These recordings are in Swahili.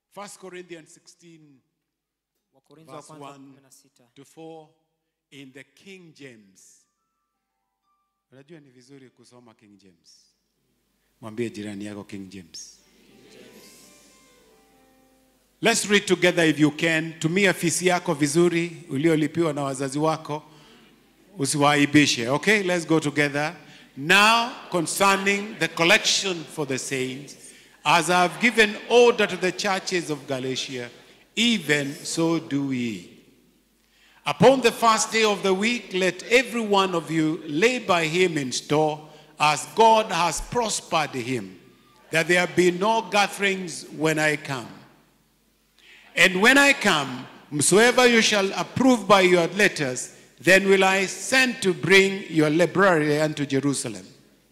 1 Corinthians 16, wakorintho wa verse kwanza 1 16 to 4 in the King James. Unajua ni vizuri kusoma King James. Mwambie jirani yako King James. Let's read together if you can. Tumia fisi yako vizuri uliolipiwa na wazazi wako. Usiwaibishe. Okay, let's go together. Now concerning the collection for the saints, as I have given order to the churches of Galatia, even so do we. Upon the first day of the week, let every one of you lay by him in store, as God has prospered him, that there be no gatherings when I come. And when I come, whomsoever you shall approve by your letters, then will I send to bring your library unto Jerusalem.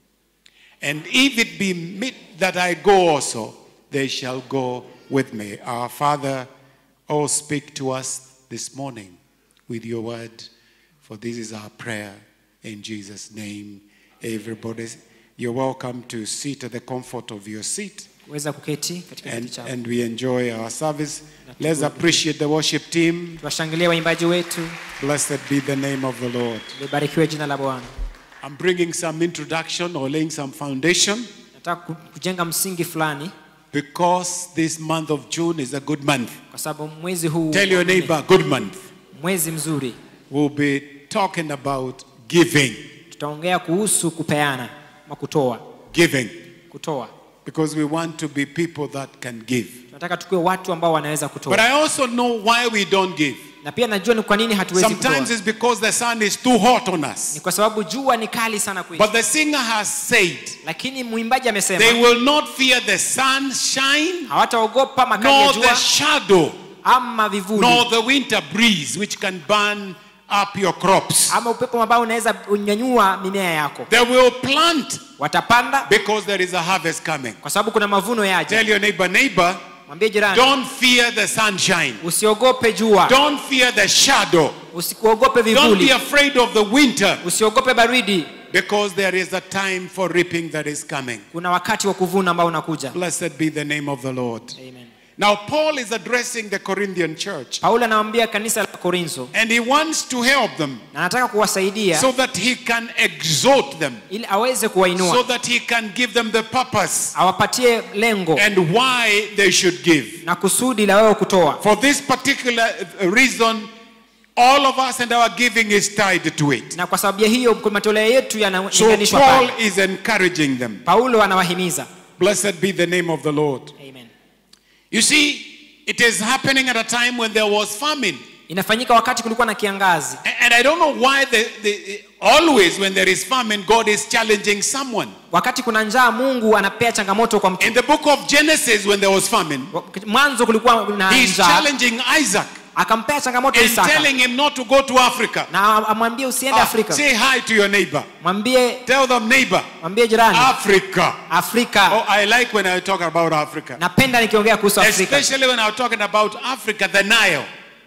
And if it be meet that I go also, they shall go with me. Our Father, oh, speak to us this morning with your word, for this is our prayer in Jesus' name. Everybody, you're welcome to sit at the comfort of your seat. weza kuketi katika kiti And, chako and we enjoy our service. Let's appreciate the worship team. tuwashangilie waimbaji wetu Blessed be the name of the Lord. libarikiwe jina la bwana I'm bringing some introduction or laying some foundation nataka ku- kujenga msingi fulani because this month of June is a good month. kwa sababu mwezi huu Tell your neighbor, good month. mwezi mzuri We'll be talking about giving. tutaongea kuhusu kupeana ama kutoa Giving. kutoa Because we want to be people that can give. tunataka tukiwe watu ambao wanaweza But kutoa I also know why we don't give. na pia najua ni kwa nini hatuwezi Sometimes kutoa it's because the sun is too hot on ni us. kwa sababu jua ni kali sana kwetu But the singer has said, lakini mwimbaji they amesema will not fear the sunshine, hawataogopa makali ya nor the jua shadow, ama vivuli nor the winter breeze, which can burn up your crops. ama upepo ambao unaweza unyanyua mimea yako They will plant watapanda because there is a harvest coming. kwa sababu kuna mavuno yaja Tell your neighbor, neighbor, mwambie jirani don't fear the sunshine. usiogope jua Don't fear the shadow. usikuogope Don't be vivuli afraid of the winter usiogope baridi because there is a time for reaping that is coming. kuna wakati wa kuvuna ambao unakuja Blessed be the name of the Lord. Amen. Now, Paul is addressing the Corinthian church paulo anawambia kanisa la korintho and he wants to help them na anataka kuwasaidia so that he can exhort them, ili aweze so kuwainua that he can give them the purpose awapatie lengo and why they should give. na kusudi la wewe kutoa For this particular uh, reason, all of us and our giving is tied to it. na kwa sababu ya hiyo matoleo yetu So yanalinganishwa Paul pale is encouraging them. paulo anawahimiza Blessed be the name of the Lord. Amen. You see, it is happening at a time when there was famine. inafanyika wakati kulikuwa na kiangazi A- And I don't know why the, the, always when there is famine, God is challenging someone. wakati kuna njaa mungu anapea changamoto kwa mtu In the book of Genesis, when there was famine, mwanzo kulikuwa na he's njaa challenging Isaac akampea changamoto and isaka telling him not to go to Africa. na amwambie usiende Ah, afrika say hi to your neighbor. mwambie Tell them, neighbor, mwambie jirani Africa. afrika Oh, I like when I talk about Africa. napenda nikiongea kuhusu afrika Especially when I'm talking about Africa, the Nile.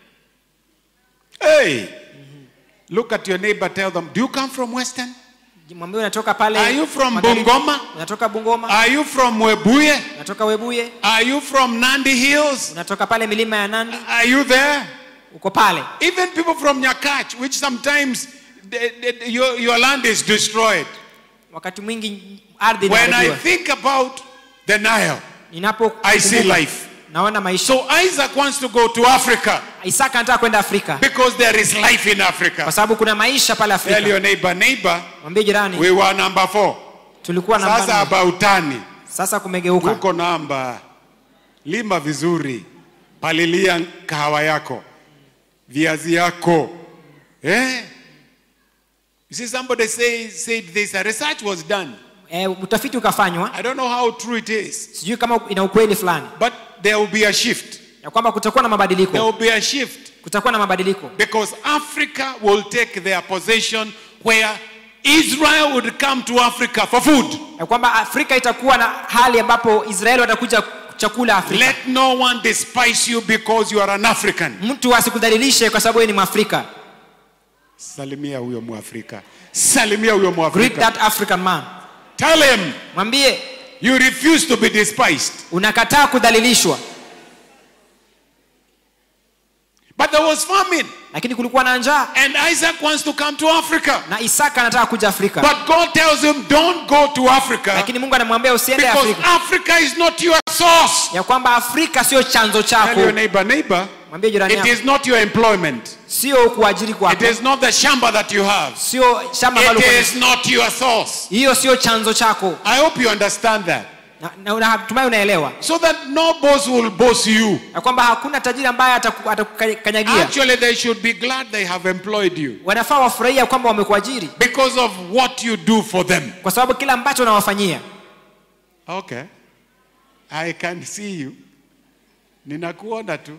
Hey, look at your neighbor, tell them, Do you come from Western? mwambie unatoka pale Are you from magharibi? Bungoma? unatoka bungoma Are you from Webuye? unatoka webuye Are you from Nandi Hills? unatoka pale milima ya nandi Are you there? uko pale Even people from Nyakach, which sometimes the- the- your, your land is destroyed. wakati mwingi ardhi When I inaharibiwa think about the Nile, ninapo I see kumbuka, life. naona maisha So Isaac wants to go to Africa isaka anataka kwenda afrika because there is life in Africa. kwa sababu kuna maisha pale Tell afrika your neighbor, neighbor, mwambie jirani we were number four. tulikuwa Sasa namba nne. abautani sasa kumegeuka uko namba, lima vizuri, palilia kahawa yako, viazi yako. Eh? You see, somebody say, said this. A research was done. e, utafiti ukafanywa I don't know how true it is, sijui kama ina ukweli fulani but there will be a shift. ya kwamba kutakuwa na There mabadiliko will be a shift kutakuwa na mabadiliko because Africa will take their possession where Israel would come to Africa for food. ya kwamba afrika itakuwa na hali ambapo israeli watakuja chakula afrika Let no one despise you because you are an African. mtu asikudhalilishe kwa sababu yeye ni mwafrika Salimia huyo Mwafrika. Salimia huyo greet Mwafrika. that african man Tell him mwambie you refuse to be despised. unakataa kudhalilishwa But there was famine. lakini kulikuwa na njaa And Isaac wants to come to Africa. na isaka anataka kuja afrika But God tells him, don't go to Africa lakini mungu anamwambia usiende because afrika Africa is not your source. ya kwamba afrika sio chanzo Tell your chako neighbor, neighbor, mwambie jirani it yako is not your employment. sio kuajiri It kwako is not the shamba that you have. sio shamba ambalo It uko is not your source. hiyo sio chanzo chako I hope you understand that. na, na, na natumai unaelewa So that no boss will boss you. ya kwamba hakuna tajiri ambaye ataku- atakukanyagia Actually, they should be glad they have employed you wanafaa wafurahia kwamba wamekuajiri because of what you do for them. kwa sababu kila ambacho unawafanyia Okay. I can see you. Ninakuona tu.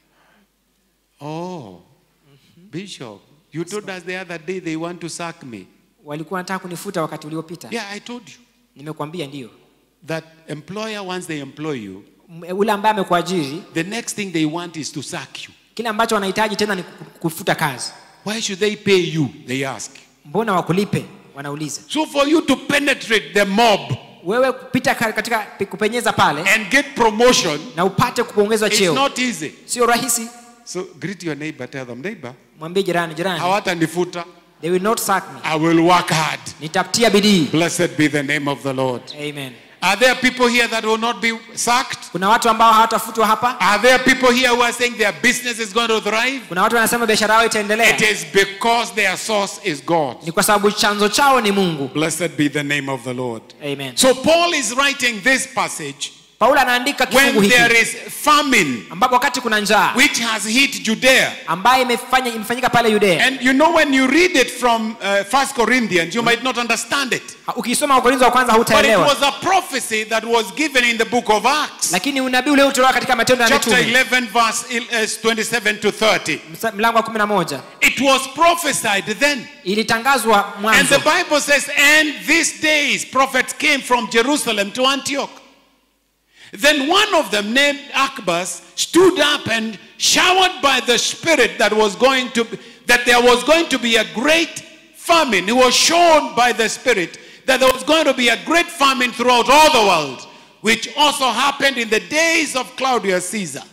Oh. Bishop, you told us the other day they want to sack me. walikuwa wanataka kunifuta wakati uliopita Yeah, I told you nimekwambia ndio that employer once they employ you, M- ule ambaye amekuajiri the next thing they want is to sack you. kile ambacho wanahitaji tena ni ku- kufuta kazi Why should they pay you? They ask. mbona wakulipe wanauliza So for you to penetrate the mob wewe kupita ka- katika kupenyeza pale and get promotion, na upate kuongezwa it's cheo not easy. sio rahisi So greet your neighbor, tell them, neighbor, mwambie jirani jirani hawatanifuta. they will not sack me I will work hard. nitafutia bidii Blessed be the name of the Lord. amen Are there people here that will not be sacked? kuna watu ambao hawatafutwa hapa Are there people here who are saying their business is going to thrive? kuna watu wanasema biashara yao itaendelea It is because their source is God. ni kwa sababu chanzo chao ni mungu Blessed be the name of the Lord. amen So Paul is writing this passage paulo anaandika kifungu when there hiki is famine ambapo wakati kuna njaa which has hit Judea. ambayo imefanya imefanyika pale yudea And you know when you read it from uh, First Corinthians, you might not understand it. ukisoma wakorintho wa kwanza But it hutaelewa was a prophecy that was given in the book of Acts. lakini unabii ule utolewa katika matendo ya Chapter mitume 11 verse il- uh, 27 to 30. msa- mlango wa kumi na moja It was prophesied then. ilitangazwa And mwanzo the Bible says, and these days prophets came from Jerusalem to Antioch. Then one of them, named Akbas, stood up and showered by the Spirit that was going to that there was going to be a great famine. He was shown by the Spirit that there was going to be a great famine throughout all the world, which also happened in the days of Claudius Caesar.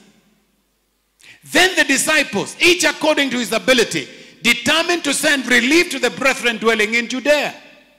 Then the disciples, each according to his ability, determined to send relief to the brethren dwelling in Judea.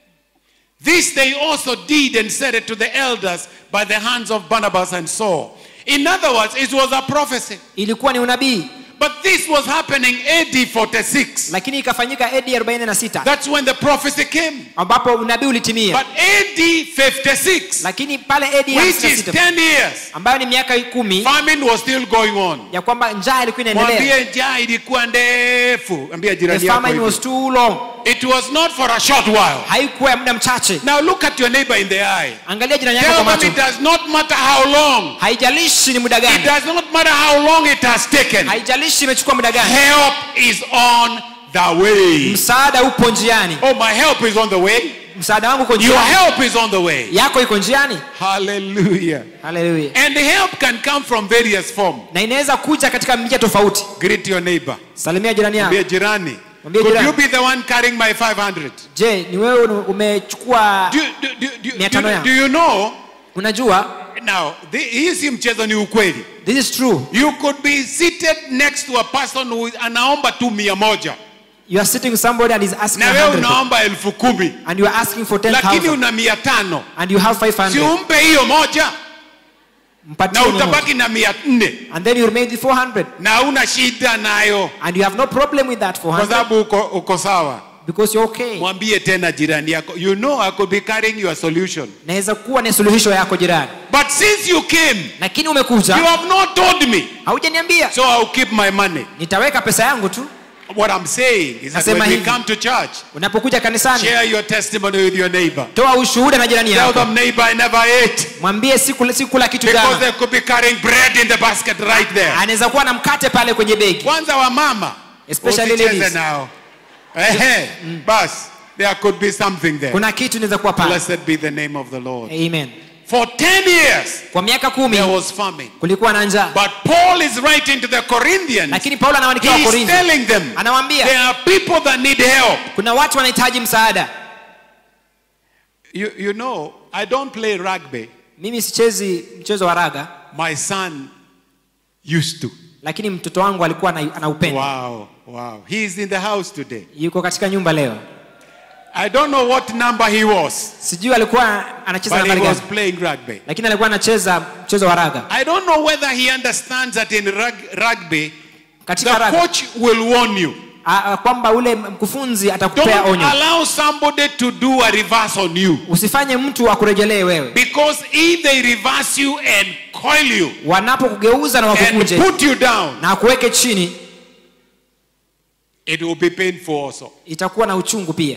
This they also did and said it to the elders by the hands of Barnabas and Saul. In other words, it was a prophecy. ilikuwa ni unabii But this was happening AD 46. lakini ikafanyika edi 46 That's when the prophecy came. ambapo unabii ulitimia But AD 56, lakini pale edi which is 56 10 years, ambayo ni miaka kumi famine was still going on. ya kwamba njaa ilikuwa inaendelea Mwambie njaa ilikuwa ndefu. Ambia the jirani yako famine hivi. was too long It was not for a short while. haikuwa ya muda mchache Now look at your neighbor in the eye. angalia jirani yako Tell kwa them it macho does not matter how long. haijalishi ni muda It gani does not matter how long it has taken. haijalishi imechukua muda gani Help is on the way. msaada upo njiani Oh, my help is on the way. msaada wangu uko Your njiani help is on the way. yako iko njiani Hallelujah. haleluya And help can come from various forms. na inaweza kuja katika njia tofauti Greet your neighbor. salimia jirani yako Be jirani. Mwambie Could jirani. you be the one carrying my 500? je ni wewe umechukua Do, do, do, do, Mia do, tano yangu. do you know? unajua Now, the- hii si mchezo ni ukweli. this is true You could be seated next to a person who is- anaomba tu mia moja you are sitting with somebody and is asking na wewe 100 unaomba elfu kumi and you are asking for lakini 10000 una mia tano and you have si 500 umpe hiyo moja mpatie na mia moja. utabaki na mia nne and then you remain with 400 na una shida nayo and you have no problem with that kwa 400 sababu uko, uko sawa because you're okay mwambie tena jirani yako you know I could be carrying your solution naweza kuwa ni suluhisho yako jirani but since you came lakini you umekuja have not told me haujaniambia so I'll keep my money nitaweka pesa yangu tu what I'm saying is that Nasema when we hivi. come to church unapokuja kanisani share your testimony with your neighbor toa ushuhuda na jirani tell yako them neighbor I never ate mwambie sikula sikula kitu because jana they could be carrying bread in the basket right there anaweza kuwa na mkate pale kwenye begi kwanza wa mama Especially usicheze ladies. nao ehe bas there could be something there kuna kitu inaweza kuwa pale blessed be the name of the lord amen for 10 years kwa miaka kumi there was famine kulikuwa na njaa but paul is writing to the corinthians lakini paulo anawaandikia he's wakorintho telling them anawaambia there are people that need help kuna watu wanahitaji msaada you, you know i don't play rugby mimi sichezi mchezo wa raga my son used to lakini mtoto wangu alikuwa ana- ana upendo Wow, wow. He is in the house today. yuko katika nyumba leo I don't know what number he was, sijui alikuwa anacheza but he nambari was gani playing rugby. lakini alikuwa anacheza mchezo wa raga I don't know whether he understands that in rug- rugby, katika the raga coach will warn you. a- a- kwamba ule mkufunzi atakupea Don't onyo allow somebody to do a reverse on you. usifanye mtu akurejelee wewe Because if they reverse you and coil you wanapokugeuza na and wakukunje put you down, na akuweke chini it will be painful also. itakuwa na uchungu pia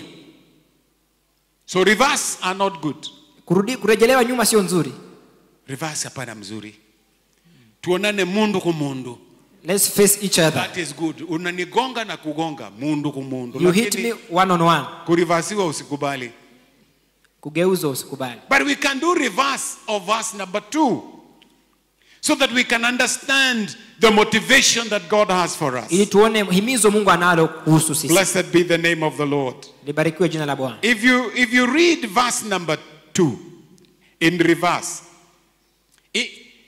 So reverse are not good. kurudi kurejelewa nyuma sio nzuri Reverse hapana mzuri. Tuonane mundu ku mundu. let's face each other That is good. Unanigonga na kugonga mundu ku mundu. you hit Lakini me one on one kurivasiwa usikubali. kugeuzwa usikubali But we can do reverse of verse number two so that we can understand the motivation that God has for us. ili tuone himizo mungu analo kuhusu sisi Blessed be the name of the Lord. libarikiwe jina la bwana If you if you read verse number two in reverse, i-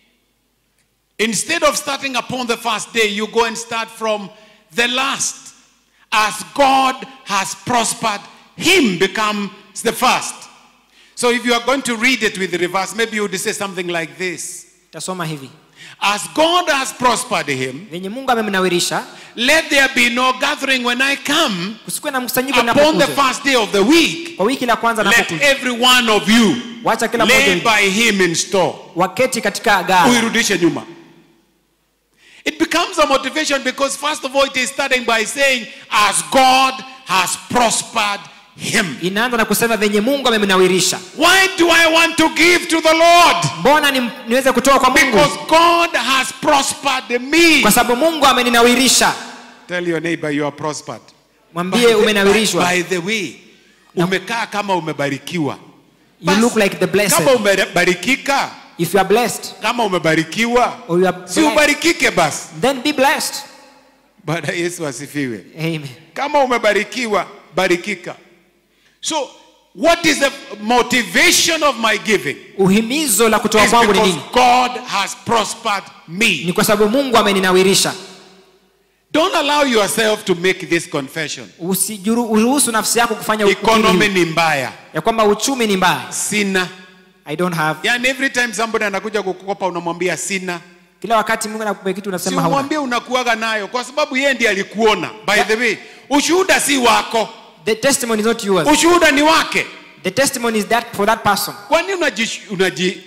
instead of starting upon the first day, you go and start from the last. As God has prospered, him becomes the first. So if you are going to read it with the reverse, maybe you would say something like this. tasoma hivi As God has prospered him, venye mungu amemnawirisha let there be no gathering when I come kusikuwe na mkusanyiko upon the napokuja first day of the week. kwa wiki la kwanza Let napokuja every one of you wacha kila lay mmoja by him in store. waketi katika gari Uirudishe nyuma. It becomes a motivation because first of all it is starting by saying as God has prospered him. inaanza na kusema venye mungu amemnawirisha Why do I want to give to the Lord? mbona ni, niweze kutoa kwa mungu Because God has prospered me. kwa sababu mungu ameninawirisha Tell your neighbor you are prospered. mwambie umenawirishwa By the way, umekaa kama umebarikiwa. you look like the Kama blessed umebarikika, if you are blessed kama umebarikiwa, or you are si blessed, ubarikike basi. then be blessed Bwana Yesu asifiwe. amen Kama umebarikiwa, barikika. So, what is the motivation of my giving? uhimizo la kutoa Is kwangu ni because nini God has prospered ni me. kwa sababu mungu ameninawirisha Don't allow yourself to make this confession. usiruhusu nafsi yako kufanya ukiri Economy huu, ni mbaya. ya kwamba uchumi ni mbaya Sina. i don't have Yani every time somebody anakuja kukukopa unamwambia sina. kila wakati mungu anakupa kitu Si unasema hauna umwambie unakuaga nayo kwa sababu yeye ndiye alikuona. By the way, ushuhuda si wako. the testimony is not yours Ushuhuda ni wake. the testimony is that for that person Kwani unaji unaji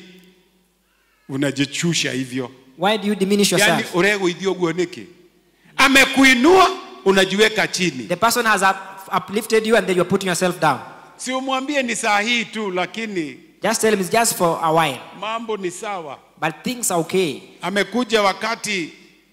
unajichusha hivyo? why do you diminish yani yourself ureguithio guo niki amekuinua unajiweka chini the person has up, uplifted you and then you're putting yourself down si umwambie ni saa hii tu lakini just tell him it's just for a while mambo ni sawa but things are okay amekuja wakati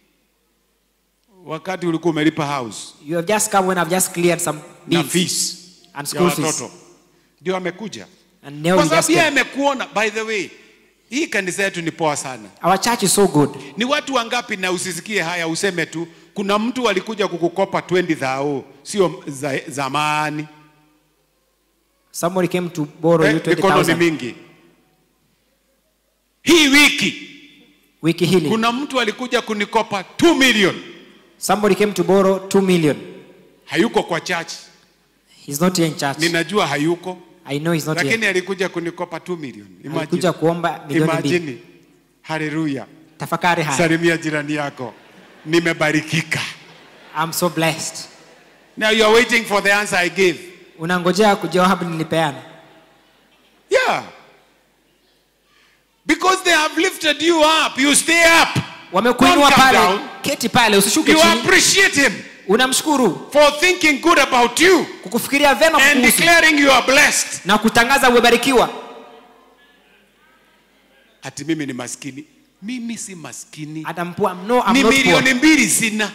wakati ulikuwa umelipa house you have just come when i've just cleared some na bills fees and ya school fees watoto ndio amekuja and now kwa you just sababu yeye came. amekuona by the way hii kanisa yetu ni poa sana our church is so good ni watu wangapi na usisikie haya useme tu kuna mtu alikuja kukukopa 20 dhao sio za, zamani somebody came to borrow you eh, mikono ni 20000 mingi hii wiki wiki hili kuna mtu alikuja kunikopa 2 million somebody came to borrow 2 million hayuko kwa church he's not here in church ninajua hayuko i know he's not here lakini alikuja kunikopa 2 million imagine, alikuja kuomba milioni mbili imagine. haleluya tafakari haya salimia jirani yako nimebarikika i'm so blessed now you are waiting for the answer i gave unangojea jawabu nilipeana yeah because they have lifted you up you stay up wamekuinua Don't come pale down. keti pale usishuke you chini appreciate him unamshukuru for thinking good about you kukufikiria vema and kukuhusu declaring you are blessed na kutangaza umebarikiwa ati mimi ni maskini mimi si maskini atampua no, I'm ni not milioni poor. mbili sina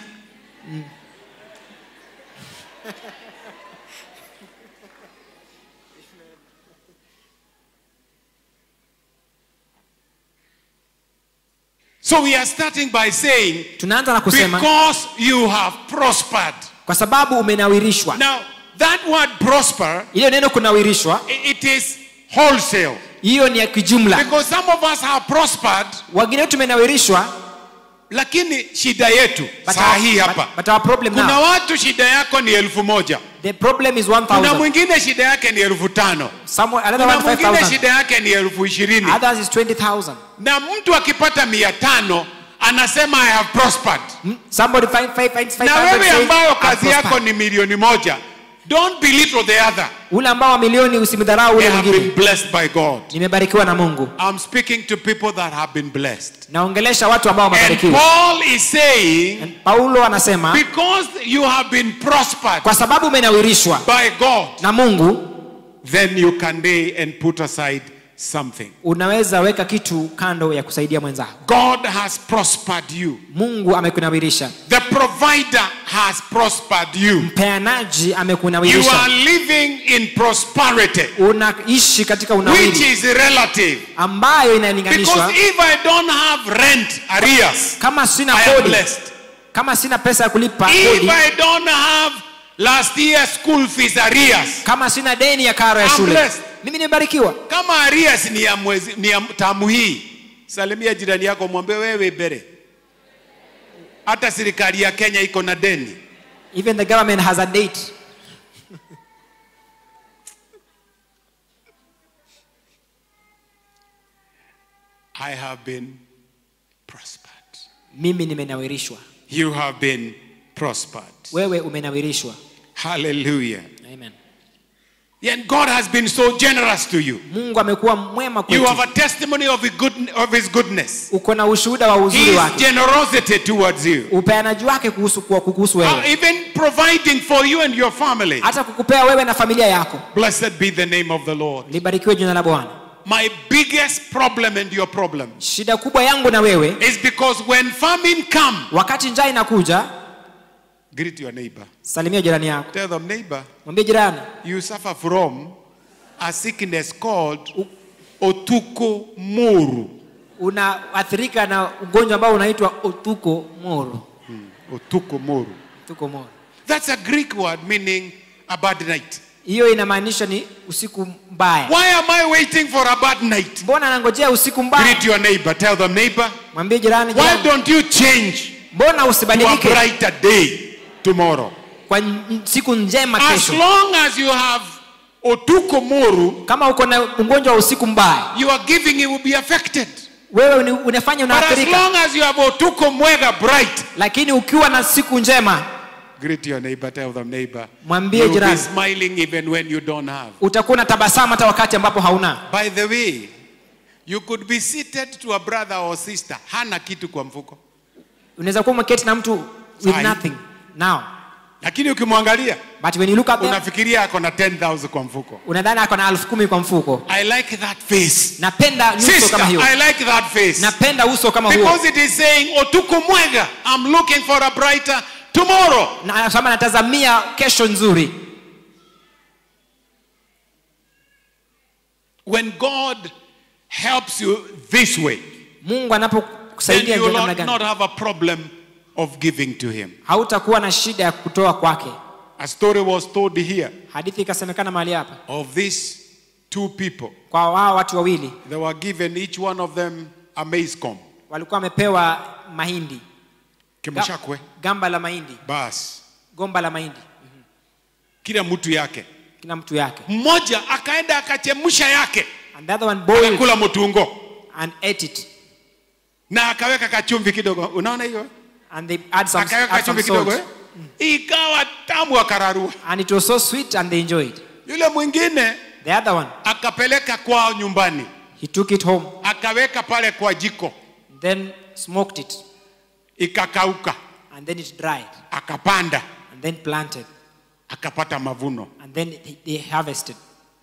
so we are starting by saying tunaanza na kusema because you have prospered kwa sababu umenawirishwa now that word prosper ile neno kunawirishwa i- it is wholesale hiyo ni ya kijumla because some of us have prospered wengine wetu tumenawirishwa lakini shida yetu But saa our- hii but- hapa but our problem kuna now- watu shida yako ni elfu moja The problem is kuna 1,000. mwingine shida yake ni elfu tano Someone, another kuna one mwingine 5,000. shida yake ni elfu ishirini Others is 20,000. na mtu akipata mia tano anasema I have prospered Hmm? Somebody find, find, finds na 500 wewe says, ambayo "I've kazi yako prospered." ni milioni moja don't belittle the other ule ambao wa milioni usimdharau they ule have been mwingine blessed by God nimebarikiwa na mungu I'm speaking to people that have been blessed naongelesha watu ambao and wamebarikiwa Paul is saying And paulo anasema because you have been prospered kwa sababu umenawirishwa by God na mungu then you can day and put aside something unaweza weka kitu kando ya kusaidia mwenzako God has prospered you mungu amekunawirisha the provider has prospered you mpeanaji you amekunawirisha are living in prosperity unaishi katika which unawiri is relative ambayo inalinganishwa Because if I don't have rent arrears, kama sina I am kodi blessed. kama sina pesa ya kulipa If kodi I don't have last year school fees arrears, kama sina deni ya karo ya I'm shule blessed. mimi nimebarikiwa kama arrears ni ya mwezi ni ya tamu hii, salimia jirani yako, mwambie wewe bere, hata serikali ya Kenya iko na deni. even the government has a date I have been prospered. mimi nimenawirishwa You have been prospered. wewe umenawirishwa Hallelujah. Amen. And God has been so generous to you. mungu amekuwa mwema You kwetu have a testimony of, his good, of his goodness. uko na ushuhuda wa uzuri His wake generosity towards you. upeanaji wake kuhusu kwa kuhusu Uh, wewe even providing for you and your family. hata kukupea wewe na familia yako Blessed be the name of the Lord. libarikiwe jina la bwana My biggest problem and your problem shida kubwa yangu na wewe is because when famine come, wakati njaa inakuja greet your neighbor. salimia jirani yako Tell them, neighbor, mwambie jirani you suffer from a sickness called otuko muru. unaathirika na ugonjwa ambao unaitwa otuko moro Otuko muru. otuko moro That's a Greek word meaning a bad night. hiyo inamaanisha ni usiku mbaya Why am I waiting for a bad night? mbona anangojea usiku mbaya Greet your neighbor. Tell them, neighbor, mwambie jirani why jirani don't you change mbona to a usibadilike brighter day tomorrow? kwa n- siku njema As kesho long as you have otuko muru, kama uko na ugonjwa wa usiku mbaya your giving it will be affected. wewe ni- unafanya But as unaathirika long as you have otuko mwega bright, lakini ukiwa na siku njema greet your neighbor. Tell them, neighbor, Mwambie you'll be jirani. smiling even when you don't have. utakuwa na tabasamu hata wakati ambapo hauna By the way, you could be seated to a brother or sister, hana kitu kwa mfuko, unaweza kuwa umeketi na mtu with Sahi. nothing now lakini ukimwangalia but when you look at them unafikiria ako na 10,000 kwa mfuko. unadhani ako na elfu kumi kwa mfuko I like that face. napenda nyuso Sister, kama hiyo I like that face. napenda uso kama huo Because it is saying, Otuko mwega, I'm looking for a brighter tomorrow. na anasema natazamia kesho nzuri When God helps you this way, mungu then anapokusaidia you njia will namna not, gani not have a problem of giving to Him. hautakuwa na shida ya kutoa kwake A story was told here hadithi ikasemekana mahali hapa of these two people. kwa wao watu wawili They were given each one of them a maize comb. walikuwa wamepewa mahindi Kimushakwe. gamba la mahindi Bas. gomba la mahindi Kila mtu yake. kila mtu yake Mmoja akaenda akachemsha yake. and the other one boiled Akakula mutungo. and ate it Na akaweka kachumvi kidogo. Unaona hiyo? and they add some, Akaweka add some kachumvi kidogo. salt Eh? Ikawa tamu akararua. and it was so sweet and they enjoyed Yule mwingine the other one akapeleka kwao nyumbani. he took it home Akaweka pale kwa jiko. then smoked it Ikakauka. and then it dried Akapanda. and then planted Akapata mavuno. and then they- they harvested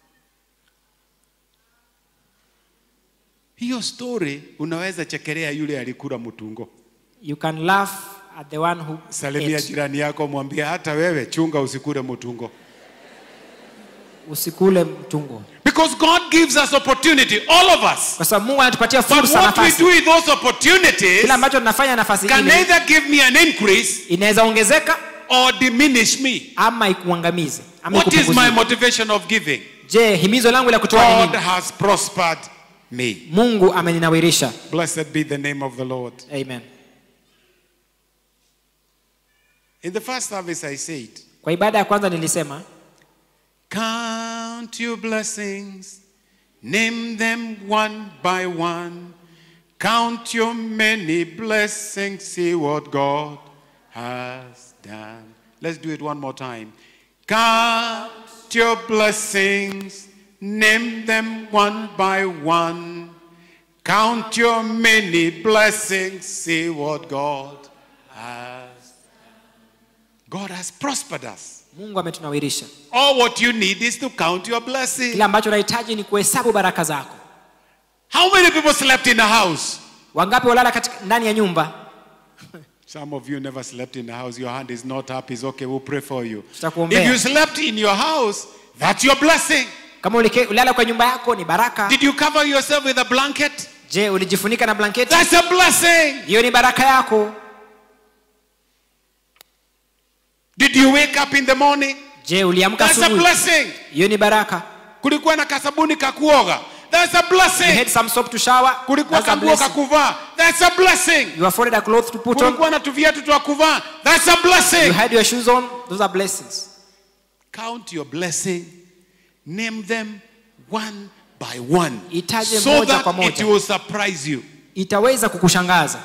Hiyo story unaweza chekelea yule alikula mtungo. you can laugh at the one who Salimia ate. jirani yako, mwambie hata wewe chunga usikule mtungo. usikule mtungo Because God gives us opportunity, all of us. kwa sababu mungu anatupatia But fursa what we nafasi do with those opportunities kile ambacho tunafanya nafasi can ile either give me an increase inaweza ongezeka or diminish me. ama ikuangamize ama What is my ikupunguzie. motivation of giving? je himizo langu la kutoa ni God nini has prospered me. mungu ameninawirisha Blessed be the name of the Lord. amen In the first service, I said, kwa ibada ya kwanza nilisema Count your blessings, name them one by one. Count your many blessings, see what God has done. Let's do it one more time. Count your blessings, name them one by one. Count your many blessings, see what God has. God has prospered us. mungu ametunawirisha All what you need is to count your blessings. kile ambacho unahitaji ni kuhesabu baraka zako How many people slept in a house? wangapi walala katika ndani ya nyumba Some of you never slept in a house. Your hand is not up. It's okay. We'll pray for you. Tutakuombea. If you slept in your house, that's your blessing. kama ulike- ulala kwa nyumba yako ni baraka Did you cover yourself with a blanket? je ulijifunika na blanketi That's a blessing. hiyo ni baraka yako Did you wake up in the morning? je uliamka That's a asubuhi blessing. hiyo ni baraka Kulikuwa na kasabuni kakuoga. That's a you blessing. had some soap to shower Kulikuwa that's a kanguo blessing kakuvaa. That's a blessing. you afforded a cloth to put on Kulikuwa na tuviatu twa kuvaa. That's a you blessing. had your shoes on those are blessings Count your blessing, name them one by one, Itaje so moja that kwa moja. it will surprise you. itaweza kukushangaza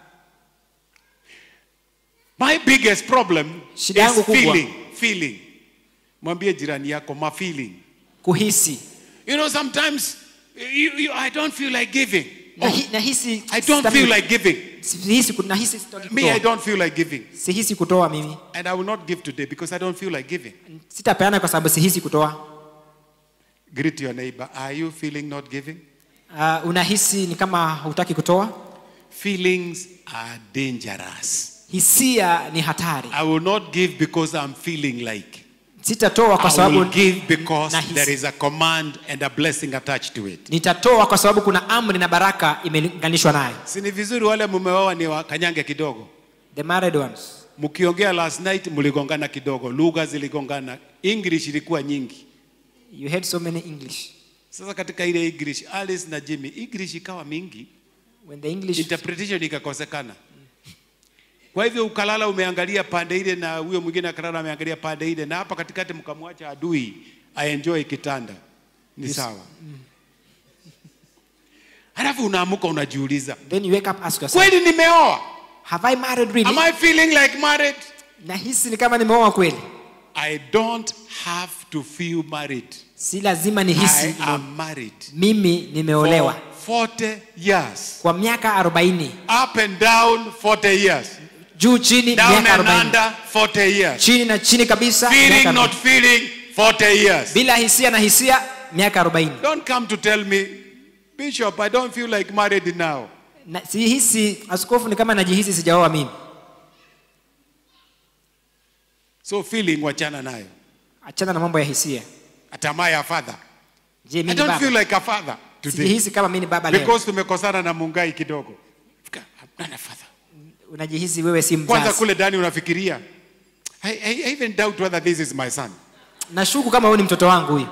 My biggest problem Shida yangu is kubwa. feeling. Feeling. Mwambie jirani yako ma feeling. kuhisi You know, sometimes you, you, I don't feel like giving. Nahi- nahisi I don't sitaki- feel like giving. sihisi ku- nahisi sitaki Me, I kutoa. don't feel like giving. sihisi kutoa mimi And I will not give today because I don't feel like giving. sitapeana kwa sababu sihisi kutoa Greet your neighbor. Are you feeling not giving? uh, unahisi ni kama hutaki kutoa Feelings are dangerous. hisia ni hatari I will not give because I'm feeling like. sitatoa kwa I sababu will give because nahisi. there is a command and a blessing attached to it. nitatoa kwa sababu kuna amri na baraka imelinganishwa naye Si ni vizuri wale mumeoa ni wakanyange kidogo. the married ones Mkiongea last night mligongana kidogo, lugha ziligongana, English ilikuwa nyingi. you had so many english Sasa katika ile English, Alice na Jimmy, English ikawa mingi, when the english interpretation ikakosekana. Kwa hivyo ukalala umeangalia pande ile na huyo mwingine akalala ameangalia pande ile, na hapa katikati mkamwacha adui aenjoy kitanda, ni sawa. Halafu unaamuka unajiuliza, then you wake up ask yourself kweli nimeoa? have i married really Am I feeling like married? nahisi ni kama nimeoa kweli I don't have to feel married. si lazima I nihisi am married mimi for nimeolewa 40 years. kwa miaka 40 Up and down 40 years. juu chini Down miaka and 40 under 40 years. chini na chini kabisa miaka Feeling 40. not feeling 40 years. bila hisia na hisia miaka 40 Don't come to tell me, Bishop, I don't feel like married now. na sihisi askofu ni kama najihisi sijaoa mimi So feeling wachana nayo. achana na mambo ya hisia Am I a father? je I mimi ni don't feel baba like a father today. sijihisi kama mimi ni baba leo Because tumekosana na Mungai kidogo. I'm not a father. unajihisi wewe si Kwanza mzazi kule ndani unafikiria. I, I, I even doubt whether this is my son. nashuku kama huyu ni mtoto wangu huyu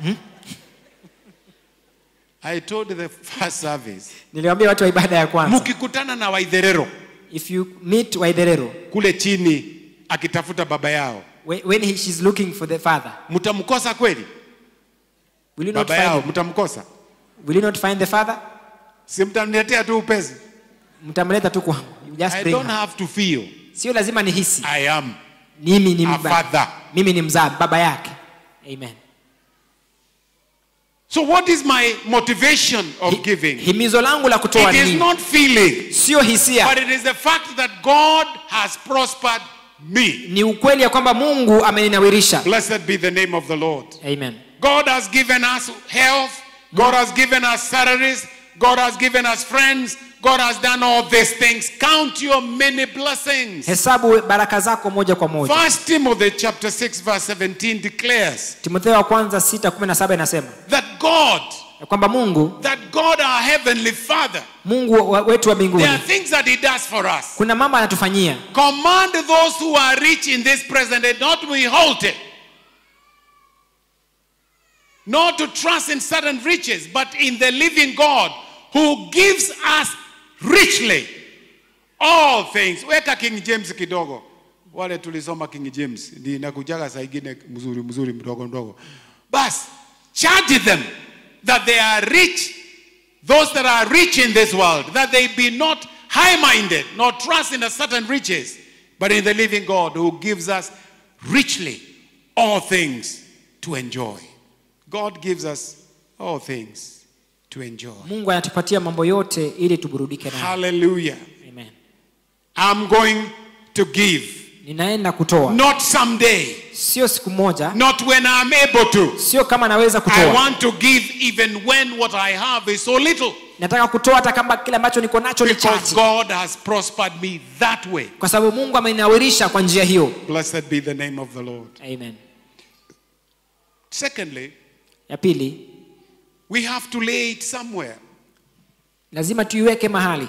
I told the first service, niliwaambia watu wa ibada ya kwanza mkikutana na Waidherero if you meet waidherero kule chini akitafuta baba yao, when when he, she's looking for the father mtamkosa kweli? will you not Baba yao find him? mtamkosa? will you not find the father Si mtamletea tu upesi? mtamleta tu kwangu you just I bring don't her. have to feel sio lazima nihisi I am mimi ni a mba- father. mimi ni mzaa baba yake amen So what is my motivation of Hi- giving? himizo langu la kutoa It ni is nini? not feeling, sio hisia but it is the fact that God has prospered me. ni ukweli ya kwamba mungu ameninawirisha Blessed be the name of the Lord. amen God has given us health. God has given us salaries. God has given us friends. God has done all these things. Count your many blessings. hesabu baraka zako moja kwa moja First Timothy chapter 6 verse 17 declares timotheo wa kwanza 6:17 inasema that God, ya kwamba mungu that God our heavenly Father, mungu wa- wetu wa there mbinguni are things that he does for us. kuna mambo anatufanyia Command those who are rich in this present and not withhold it. Not to trust in certain riches, but in the living God who gives us richly all things. Weka King James kidogo. wale tulisoma King James ni nakujaga saa ingine mzuri mzuri mdogo mdogo bas charge them that they are rich those that are rich in this world that they be not high-minded nor trust in a certain riches but in the living God who gives us richly all things to enjoy God gives us all things to enjoy mungu anatupatia mambo yote ili tuburudike nayo hallelujah Amen. I'm going to give ninaenda kutoa not someday sio siku moja not when I'm able to sio kama naweza I kutoa want to give even when what I have is so little. nataka kutoa hata kama kile ambacho niko nacho ni Because chache God has prospered me that way. kwa sababu mungu amenawirisha kwa njia hiyo Blessed be the name of the Lord. Amen. Secondly, ya pili we have to lay it somewhere. lazima tuiweke mahali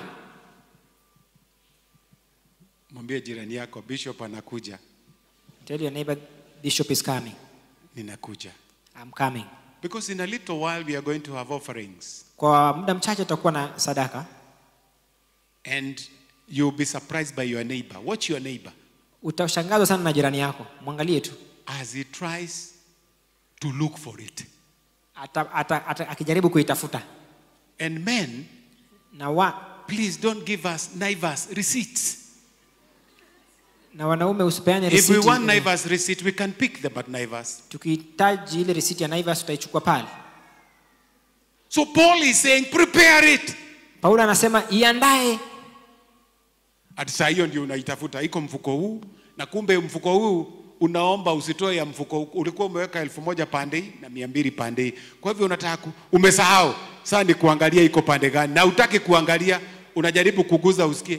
Mwambie jirani yako, Bishop anakuja. tell your neighbor bishop is coming Ninakuja. I'm coming Because in a little while we are going to have offerings. kwa muda mchache tutakuwa na sadaka And you'll be surprised by your neighbor. Watch your neighbor utashangazwa sana na jirani yako mwangalie tu as he tries to look for it. ata, ata, ata, akijaribu kuitafuta And men, na, wa, please don't give us Naivas receipts. na wanaume usipeane If we risiti. want Naivas receipt, we can pick them at Naivas. tukihitaji ile risiti ya naivas tutaichukua pale So Paul is saying, prepare it. paulo anasema iandae Ati saa hiyo ndio unaitafuta, iko mfuko huu, na kumbe mfuko huu unaomba usitoe ya mfuko huu. Ulikuwa umeweka elfu moja pande hii na mia mbili pande hii, kwa hivyo unataka ku, umesahau. Sasa ni kuangalia iko pande gani, na utaki kuangalia, unajaribu kuguza usikie.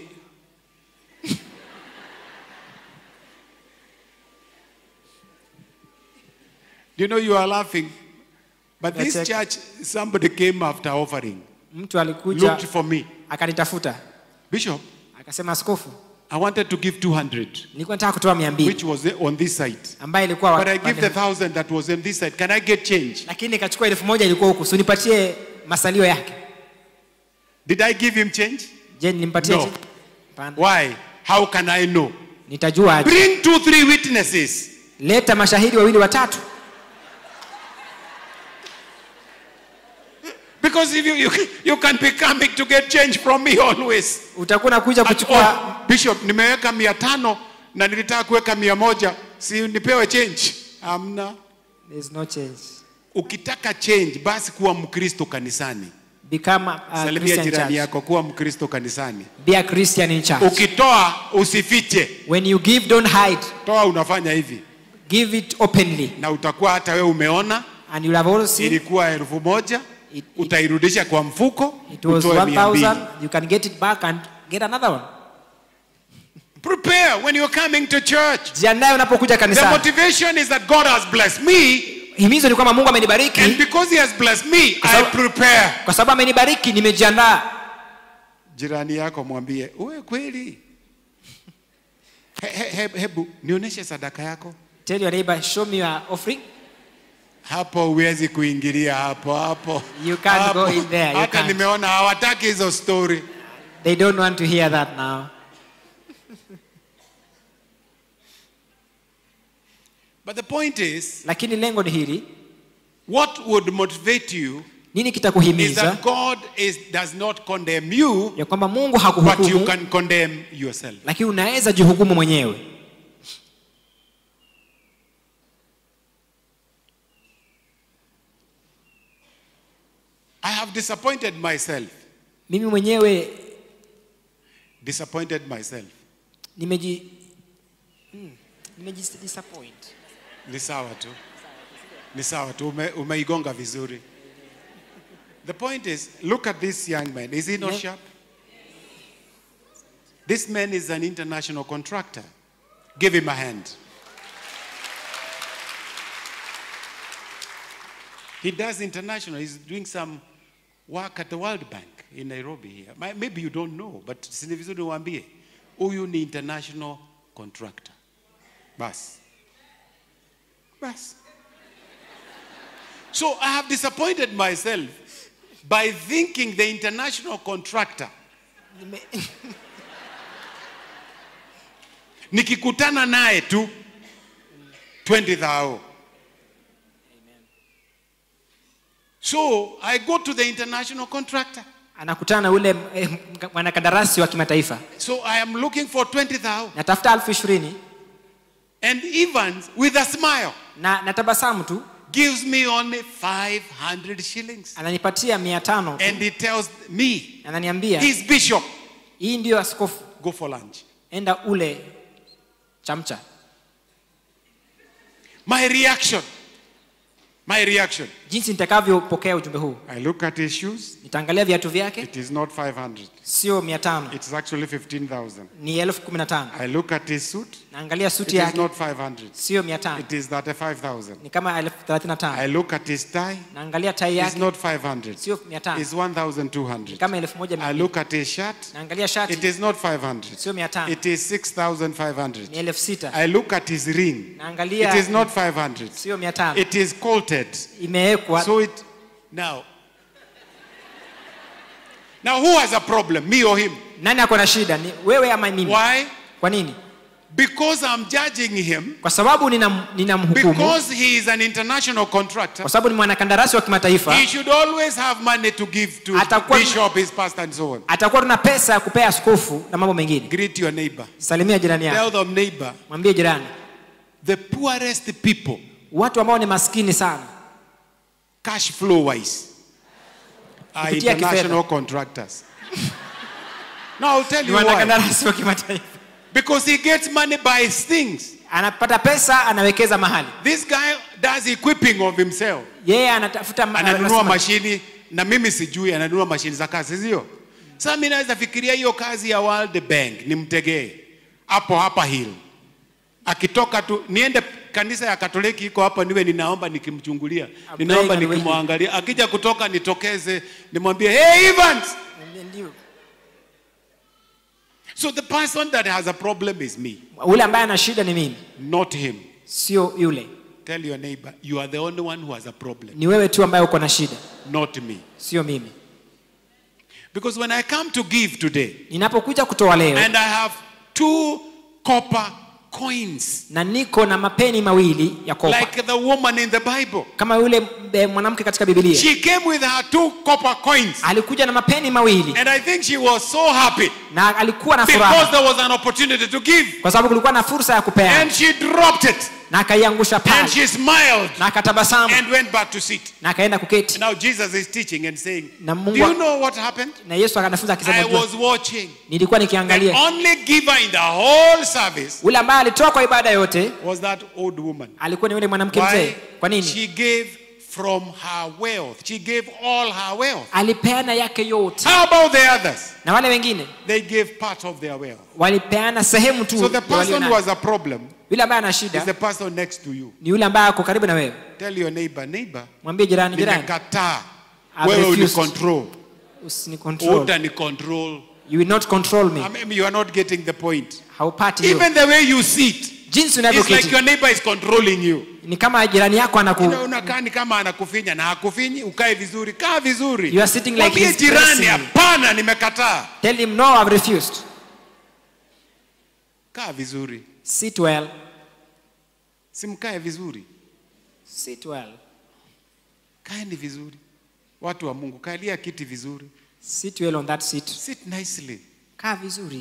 you know you are laughing, but this That's church somebody came after offering, mtu alikuja looked for me, akanitafuta Bishop. akasema askofu I wanted to give 200, nilikuwa nataka kutoa mia mbili which was on this side. ambaye ilikuwa But I wa- give the thousand that was on this side. Can I get change? lakini nikachukua elfu moja ilikuwa huku so nipatie masalio yake Did I give him change? je nilimpatia No. chi- Hapana. Why? How can I know? nitajua aje Bring two, three witnesses. leta mashahidi wawili watatu Because if you, you, you can be coming to get change from me always. utakuwa nakuja At kuchukua all. Bishop, nimeweka mia tano na nilitaka kuweka mia moja. Si nipewe change? Amna. There's no change Ukitaka change, basi kuwa Mkristo kanisani. become a Salimia Christian jirani church. yako, kuwa Mkristo kanisani. be a Christian in church Ukitoa usifiche. when you give don't hide Toa unafanya hivi. give it openly na utakuwa hata wewe umeona and you'll have also seen ilikuwa elfu moja It- it- utairudisha kwa mfuko it was utoe mia mbili. 1000 you can get it back and get another one prepare when you're coming to church jiandae unapokuja the kanisani motivation is that god has blessed me himizo ni kwamba mungu and amenibariki because he has blessed me i sababu- prepare kwa sababu amenibariki nimejiandaa jirani yako mwambie uwe kweli he, he, he, hebu nionyeshe sadaka yako tell your neighbor show me your offering hapo huwezi kuingilia hapo hapo You can't Hapo. go in there, you hata can't. nimeona hawataki hizo story they don't want to hear that now but the point is lakini lengo ni hili what would motivate you nini is kitakuhimiza that God is, does not condemn you, ya kwamba mungu but you hakuhukumu can condemn yourself. lakini unaweza jihukumu mwenyewe I have disappointed myself. mimi mwenyewe Disappointed myself. nimeji hmm, nimeji disappoint Ni sawa tu. Ni sawa tu. Ume, umeigonga vizuri. The point is, look at this young man. Is he not Yeah. sharp? This man is an international contractor. Give him a hand. He does international. He's doing some work at the World Bank in Nairobi here. Ma- Maybe you don't know, but si ni vizuri uambie. Huyu ni international contractor. Bas. Bas. So I have disappointed myself by thinking the international contractor Nime- nikikutana naye tu 20000 so i go to the international contractor anakutana na ule eh, mwanakandarasi wa kimataifa so i am looking for 20000 natafuta elfu ishirini and evans with a smile na natabasamu tu gives me only 500 shillings ananipatia mia tano tu. and he tells me ananiambia he's bishop hii ndiyo askofu go for lunch enda ule chamcha my reaction my reaction jinsi nitakavyopokea ujumbe huu i look at his shoes nitaangalia viatu vyake it is not 500 sio mia tano it is actually 15000 ni elfu kumi na tano i look at his suit naangalia it suti is yake not 500 sio mia tano it is 35000 ni kama elfu thelathini na tano i look at his tie naangalia tai it's yake not 500 sio mia tano it's ni 1200 kama elfu moja i mia look at his shirt naangalia it shati is not 500 sio mia tano it is 6500 ni elfu sita i look at his ring it naangalia is not 500 sio mia tano it is coated imewekwa So it now. Now who has a problem, me or him? nani ako na shida ni wewe ama mimi Why? kwa nini Because I'm judging him kwa sababu ninam- ninamhukumu because he is an international contractor. kwa sababu ni mwanakandarasi wa kimataifa He should always have money to give to Atakuwa- bishop, his pastor, and so on. atakuwa tuna pesa ya kupea askofu na mambo mengine Greet your neighbor. salimia jirani Tell yako them, neighbor, mwambie jirani the poorest people, watu ambao ni maskini sana cash flow wise, are Kupitia kifedha. international contractors. now I'll tell ni you why. mwanakandarasi wa kimataifa Because he gets money by things. anapata pesa anawekeza mahali This guy does equipping of himself. yeye anatafuta ma- ananunua anasema- mashini na mimi sijui ananunua mashini za kazi sio sasa mi naweza fikiria hiyo kazi ya World Bank nimtegee hapo hapa hill akitoka tu niende kanisa ya katoliki iko hapa niwe ninaomba nikimchungulia ninaomba praying and nikimwangalia akija kutoka nitokeze nimwambie hey Evans Ndio. so the person that has a problem is me ule ambaye ana shida ni mimi not him sio yule tell your neighbor you are the only one who has a problem ni wewe tu ambaye uko na shida not me sio mimi because when I come to give today ninapokuja kutoa leo and I have two copper coins, na niko na mapeni mawili ya kopa like the woman in the Bible. kama yule eh, mwanamke katika bibilia She came with her two copper coins, alikuja na mapeni mawili and I think she was so happy na alikuwa na because furaha there was an opportunity to give, kwa sababu kulikuwa na fursa ya kupeana and she dropped it, na akaiangusha and pale she smiled na akatabasamu and went back to sit. na akaenda kuketi Now Jesus is teaching and saying, Na "Do Mungu- you know what happened? na yesu akanafunza I akisema "Jua, was watching. nilikuwa The nikiangalia only giver in the whole service ule ambaye alitoa kwa ibada yote was that old woman." alikuwa ni yule mwanamke mzee Why? kwa nini She gave from her wealth. She gave all her wealth. alipeana yake yote How about the others? na wale wengine They gave part of their wealth. walipeana sehemu tu So the ya walio person who nayo. has a problem yule ambaye ana is shida the person next to you. ni yule ambaye ako karibu na wewe Tell your neighbor, neighbor, mwambie jirani jirani nimekataa. I've Wewe refused. unicontrol. usini control Utanicontrol. you will not control me I mean, you are not getting the point. haupati hiyo Even the way you sit, jinsi it's like unavyoketi your neighbor is controlling you. ni kama jirani yako anaku You know, unakaa ni kama anakufinya na hakufinyi, ukae vizuri, kaa vizuri. You are sitting like Mwambie he's jirani, pressing you. hapana, nimekataa. tell him no I've refused Kaa vizuri, sit well simkae vizuri, sit well kaeni vizuri. Watu wa Mungu, kalia kiti vizuri, sit well on that seat sit nicely. kaa vizuri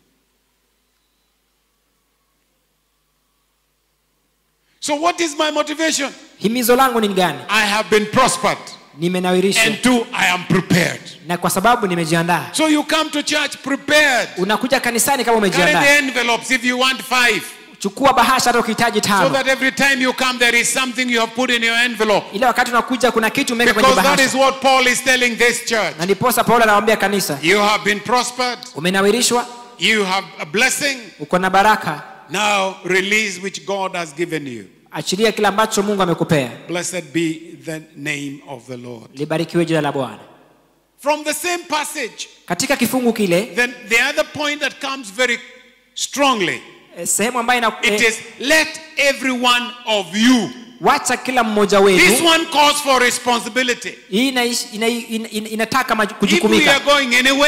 So what is my motivation? himizo langu ni gani I have been prospered, nimenawirishwa and two, I am prepared. na kwa sababu nimejiandaa So you come to church prepared. unakuja kanisani kama Carry the umejiandaa envelopes if you want five, chukua bahasha hata ukihitaji so tano that every time you come, there is something you have put in your envelope. ile wakati unakuja kuna kitu umeweka kwenye Because that is bahasha what Paul is telling this church. na ndiposa paulo anawaambia kanisa You have been prospered, umenawirishwa you have a blessing. uko na baraka Now release which God has given you. achilia kile ambacho mungu amekupea Blessed be the name of the Lord. libarikiwe jina la bwana From the same passage, katika kifungu kile then the other point that comes very strongly eh, sehemu ambayo ina, it eh, is let every one of you. wacha kila mmoja This wenu one calls for responsibility. hii inaish- ina, ina, ina, inataka maju- If we kujukumika are going anywhere,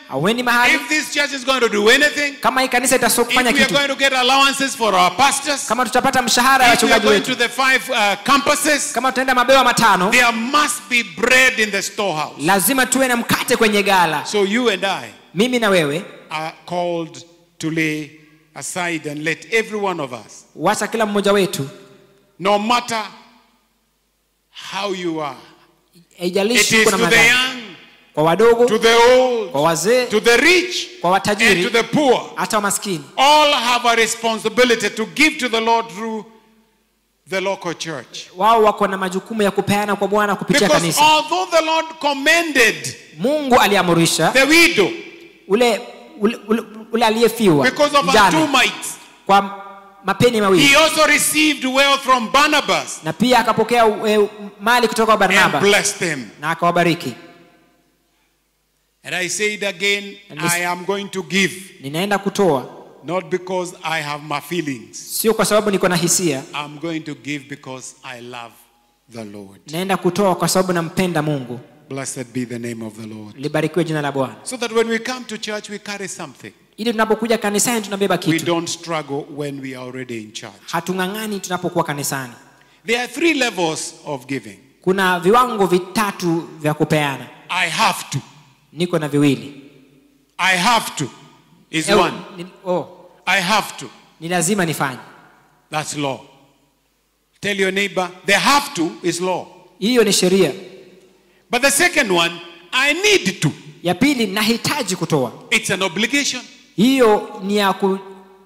auendi mahali if this church is going to do anything, kama hii kanisa if itasofanya we are kitu going to get allowances for our pastors, kama tutapata mshahara ya if we are wachungaji going to wetu the five uh, campuses, kama tutaenda mabewa matano there must be bread in the storehouse. lazima tuwe na mkate kwenye gala So you and I mimi na wewe are called to lay aside and let every one of us, wacha kila mmoja wetu no matter how you are, it haijalishi is uko to na the madhara young, kwa wadogo to the old, kwa wazee to the rich, kwa and to watajiri the poor. hata wamaskini All have a responsibility to give to the Lord through the local church. wao wako na majukumu ya kupeana kwa bwana kupitia Because kanisa although the Lord commended mungu aliamurisha the widow ule ule, ule, ule aliyefiwa because of her two mjane mites, kwa mapeni mawili he also received wealth from Barnabas na pia akapokea e, mali kutoka kwa and barnaba blessed them. na akawabariki And I say it again, And this- I am going to give, ninaenda kutoa not because I have my feelings. sio kwa sababu niko na hisia I'm going to give because I love the Lord. naenda kutoa kwa sababu nampenda mungu Blessed be the name of the Lord. libarikiwe jina la bwana So that when we come to church, we carry something. ili tunapokuja kanisani tunabeba We kitu don't struggle when we are already in church. hatung'ang'ani tunapokuwa kanisani There are three levels of giving. kuna viwango vitatu vya kupeana I have to. niko na viwili I have to is Eh, one. ni, oh, I have to. ni lazima nifanye That's law. Tell your neighbor, the have to is law. hiyo ni sheria But the second one, I need to. ya pili nahitaji kutoa It's an obligation. hiyo ni ya ku,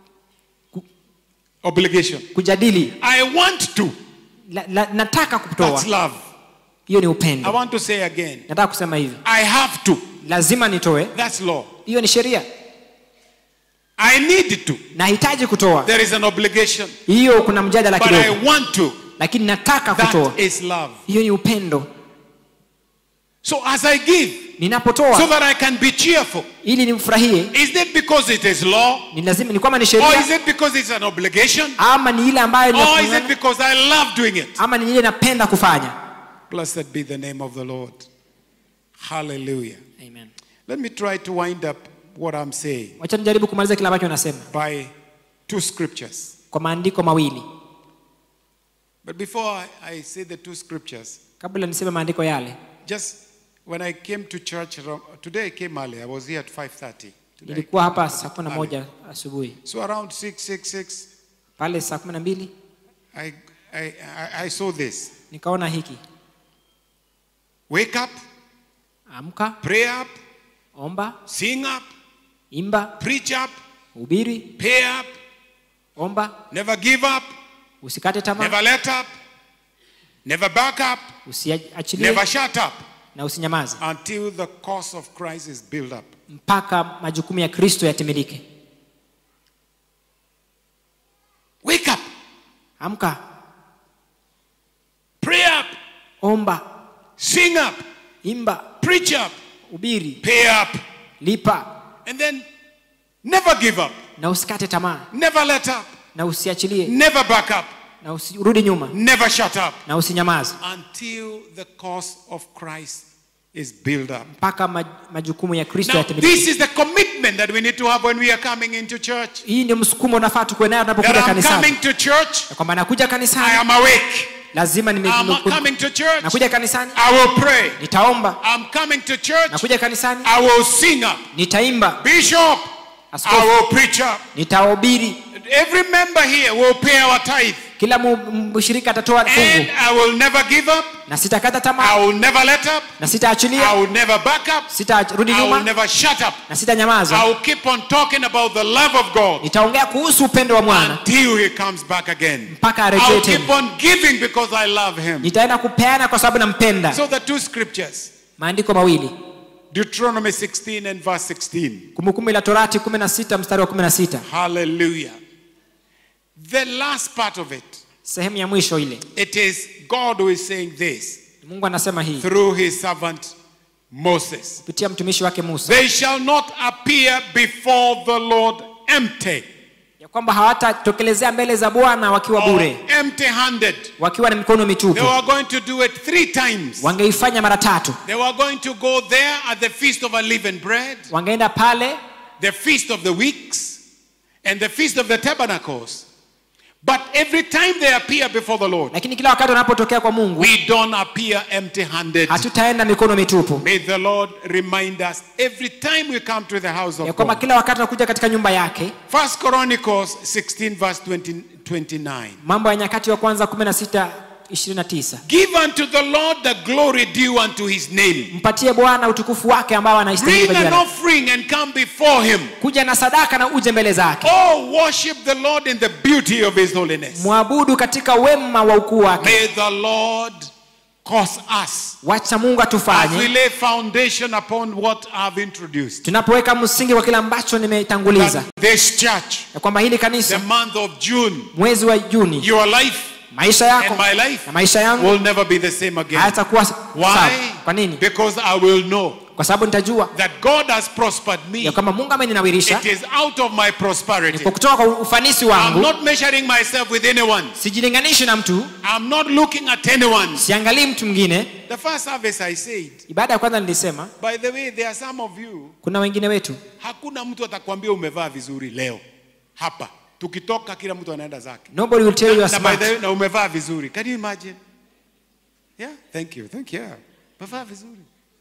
Obligation. kujadili I want to. la, la, nataka That's kutoa love. hiyo ni I upendo want to say again, nataka kusema hivi I have to. lazima nitoe That's law. hiyo ni sheria I need to. nahitaji kutoa There is an obligation. hiyo kuna mjadala But kidogo I want to. lakini nataka kutoa That is love. hiyo ni upendo So as I give, ninapotoa so that I can be cheerful, ili nimfurahie is it because it is law? ni lazima ni kwamba ni Or sheria is it because it's an obligation? ama ni ile ambayo Or is it ninafungana, because I love doing it? ama ni ile napenda kufanya Blessed be the name of the Lord. Hallelujah. Amen. Let me try to wind up what I'm saying wacha nijaribu kumaliza kile ambacho nasema by two scriptures. kwa maandiko mawili But before I, I say the two scriptures, kabla niseme maandiko yale just when I came to church, around- today I came early. I was here at 5.30. Today. nilikuwa hapa saa kumi na moja asubuhi So around 6, 6, 6, pale saa kumi na mbili I, I, I, I saw this. nikaona hiki Wake up, amka pray up, omba sing up, imba preach up, hubiri pay up, omba never give up, usikate tamaa never let up, never back up, usiachilie never shut up na usinyamaze until the cause of Christ is built up. mpaka majukumu ya kristo yatimilike Wake up, amka pray up, omba sing up, imba preach up, hubiri pay up, lipa and then never give up, na usikate tamaa never let up, na usiachilie never back up, na usirudi nyuma never shut up na usinyamaze until the cause of Christ is built up. mpaka maj, majukumu ya kristo Now, yatimilike this is the commitment that we need to have when we are coming into church. hii ndio msukumo unafaa tukuwe nayo That tunapokuja I'm kanisani coming to church, ya kwamba nakuja I kanisani am awake. lazima nime- I'm nime- coming to church, nakuja kanisani I will pray. nitaomba I'm coming to church, nakuja kanisani I will sing up. nitaimba Bishop, I askofu will preach up. nitahubiri Every member here will pay our tithe. kila mu- mshirika atatoa And fungu I will never give up. na sitakata I tamaa will never let up. na I sitaachilia will never back up. sitarudi I will nyuma never shut up. na sitanyamaza I will keep on talking about the love of God nitaongea kuhusu upendo wa mwana until He comes back again. mpaka I arejee will keep tena on giving because I love Him. nitaenda kupeana kwa sababu nampenda So the two scriptures, maandiko mawili Deuteronomy 16 and verse 16. kumbukumbu la torati 16 mstari wa 16 Hallelujah. The last part of it, sehemu ya mwisho ile it is God who is saying this mungu anasema hii through His servant Moses. kupitia mtumishi wake musa They shall not appear before the Lord empty. ya kwamba hawatatokelezea mbele za bwana wakiwa or bure empty handed. wakiwa na mikono They mitupu were going to do it three times. wangeifanya mara tatu They were going to go there at the feast of unleavened bread, wangeenda pale the feast of the weeks, and the feast of the tabernacles. But every time they appear before the Lord, lakini kila wakati wanapotokea kwa mungu we don't appear empty handed. hatutaenda mikono mitupu May the Lord remind us every time we come to the house ya of kwamba God. kila wakati tunakuja katika nyumba yake First Chronicles 16, verse 20, 29. mambo ya nyakati wa kwanza 16 29 Give unto the Lord the glory due unto his name. mpatie bwana utukufu wake ambao anaistahili Bring kwa an jina. offering and come before him. kuja na sadaka na uje mbele zake Oh, worship the Lord in the beauty of his holiness. mwabudu katika wema wa ukuu wake May the Lord cause us wacha mungu as we atufanye lay foundation upon what I've introduced. tunapoweka msingi wa kile ambacho nimetanguliza That this church, ya kwamba hili the kanisa month of June, mwezi wa juni your life maisha yako and my life na maisha yangu will never be the same again. hayatakuwa sawa Why? kwa nini Because I will know kwa sababu nitajua that God has prospered me. ya kwamba mungu ameninawirisha It is out of my ni prosperity. kwa kutoka kwa ufanisi I'm wangu not measuring myself with anyone. sijilinganishi na mtu I'm not looking at anyone. siangalii mtu mwingine The first service I said, ibada ya kwanza nilisema by the way, there are some of you, kuna wengine wetu hakuna mtu atakwambia umevaa vizuri leo hapa. Tukitoka kila mtu anaenda zake. nobody will tell you you are Na, by smart the way, na umevaa vizuri. Can you imagine? Yeah, thank you. Thank you. Umevaa vizuri.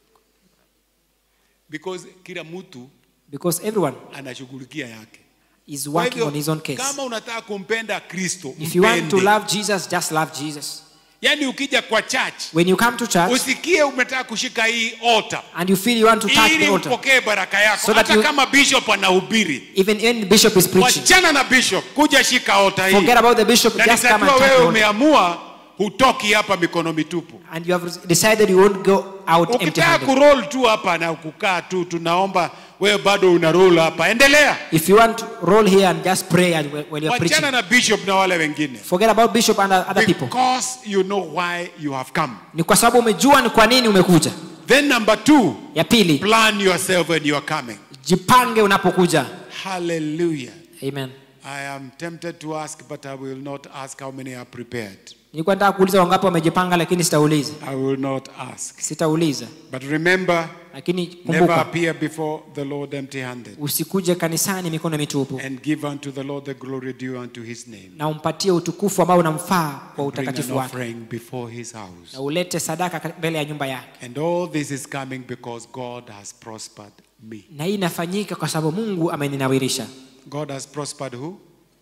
Because kila mtu because everyone anashughulikia yake. is Kwa working hivyo, on his own case kama unataka kumpenda Kristo, if you want to mpende. love jesus just love jesus Yaani ukija kwa church, when you come to church usikie umetaka kushika hii altar and you feel you want to touch ili the altar upokee baraka yako So that hata you- kama bishop anahubiri even when the bishop is preaching wachana na bishop kuja shika altar hii forget about the bishop na just come and nitajua touch the wewe altar umeamua hutoki hapa mikono mitupu and you have decided you won't go out empty ukitaka handed kuroll tu hapa na kukaa tu tunaomba wewe bado una roll hapa endelea if you want to roll here and just pray and when when you're wachana preaching na bishop na wale wengine forget about bishop and other people because you know why you have come ni kwa sababu umejua ni kwa nini umekuja then number two ya pili plan yourself when you are coming jipange unapokuja hallelujah amen I am tempted to ask, but I will not ask how many are prepared. nilikuwa nataka kuuliza wangapi wamejipanga lakini sitauliza I will not ask. sitauliza But remember, lakini never kumbuka appear before the Lord empty handed. usikuje kanisani mikono mitupu And give unto the Lord the glory due unto his name. na umpatie utukufu ambao unamfaa kwa Bring utakatifu an wake offering before his house. na ulete sadaka ka- mbele ya nyumba yake And all this is coming because God has prospered me. na hii inafanyika kwa sababu mungu ameninawirisha God has prospered who?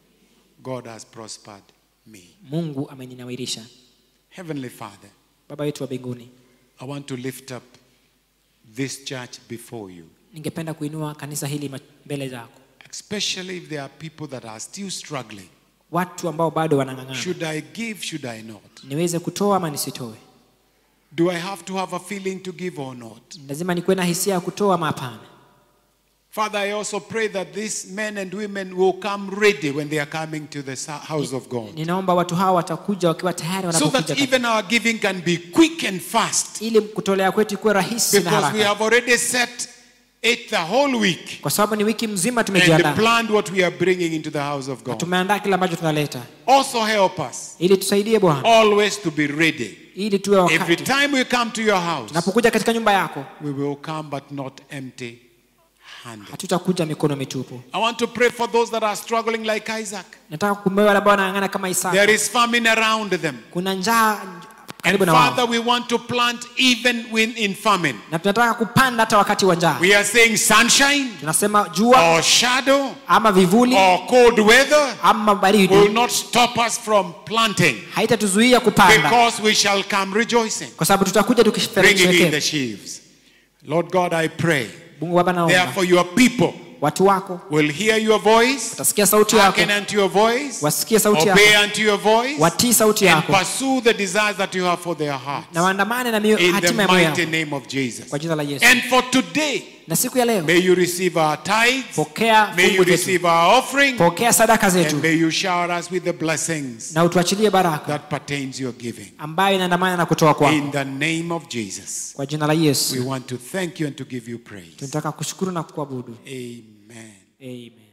God has prospered me. mungu ameninawirisha Heavenly Father, baba yetu wa mbinguni I want to lift up this church before you. ningependa kuinua kanisa hili ma- mbele zako Especially if there are people that are still struggling. watu ambao bado wanang'ang'ana Should I give? Should I not? niweze kutoa ama nisitoe Do I have to have a feeling to give or not? lazima nikuwe na hisia ya kutoa ama hapana Father, I also pray that these men and women will come ready when they are coming to the sa- house of God. ninaomba watu hawa watakuja wakiwa tayari So wanapokuja that katika- even our giving can be quick and fast. ili kutolea kwetu ikuwe rahisi na Because we haraka have already set it the whole week kwa sababu ni wiki mzima and tumejiandaa planned what we are bringing into the house of na God. tumeandaa kile ambacho tunaleta Also help us ili tusaidie bwana always to be ready. ili tuwe Every wakati time we come to your house, tunapokuja katika nyumba yako we will come but not empty handed. hatutakuja mikono mitupu I want to pray for those that are struggling like Isaac. nataka kukumbuka wale ambao wanang'ang'ana kama Isaka There is famine around them. kuna njaa And karibu na Father, wao we want to plant even when in famine. na tunataka kupanda hata wakati wa njaa We are saying sunshine tunasema jua or shadow ama vivuli or cold weather ama will baridi not stop us from planting haitatuzuia kupanda because we shall come rejoicing, kwa sababu tutakuja bringing in the tukisherekea sheaves. Lord God, I pray. mungu baba naomba Therefore, your people watu wako will hear your voice, watasikia sauti yako hearken unto your voice, wasikie sauti yako obey unto your voice, watii sauti and yako pursue the desires that you have for their hearts. na waandamane na mio- In the hatima ya moyo yako mighty name of Jesus. kwa jina la yesu And for today, na siku ya leo may you receive our tithes, pokea may you fungu zetu receive our offering, pokea sadaka and zetu may you shower us with the blessings na utuachilie baraka that pertains your giving. ambayo inaandamana na kutoa kwako In the name of Jesus, kwa jina la we yesu want to thank you and to give you praise. tunataka kushukuru na kuabudu Amen. amen